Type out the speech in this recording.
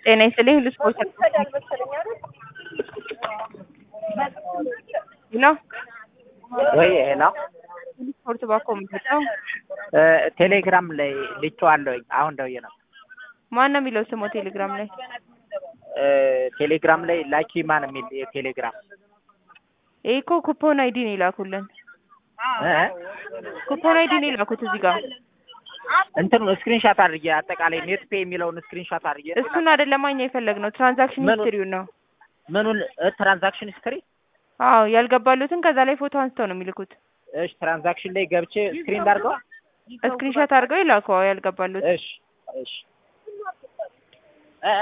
ጤና ይስጥልኝ ሁሉ ስፖርት ነው ወይ ሄሎ ሁሉ ስፖርት ባኮ የምትመጣው ቴሌግራም ላይ ልኬዋለሁኝ። አሁን ደውዬ ነው። ማን ነው የሚለው ስሙ ቴሌግራም ላይ ቴሌግራም ላይ ላኪ ማን የሚል የቴሌግራም ይሄ እኮ ኩፖን አይዲ ነው የላኩልን እ? ኩፖን አይዲ ነው የላኩት እዚህ ጋር እንትኑ ስክሪንሻት አድርጌ አጠቃላይ ኔት ፔ የሚለውን ስክሪንሻት አድርጌ እሱን አይደለም እኛ የፈለግነው ትራንዛክሽን ምኑ? ሂስትሪውን ነው ምኑን ትራንዛክሽን ሂስትሪ አዎ ያልገባሉትን ከዛ ላይ ፎቶ አንስተው ነው የሚልኩት እሺ ትራንዛክሽን ላይ ገብቼ ስክሪን ላድርገው ስክሪንሻት አድርገው ይላኩ አዎ ያልገባሉት እሺ እሺ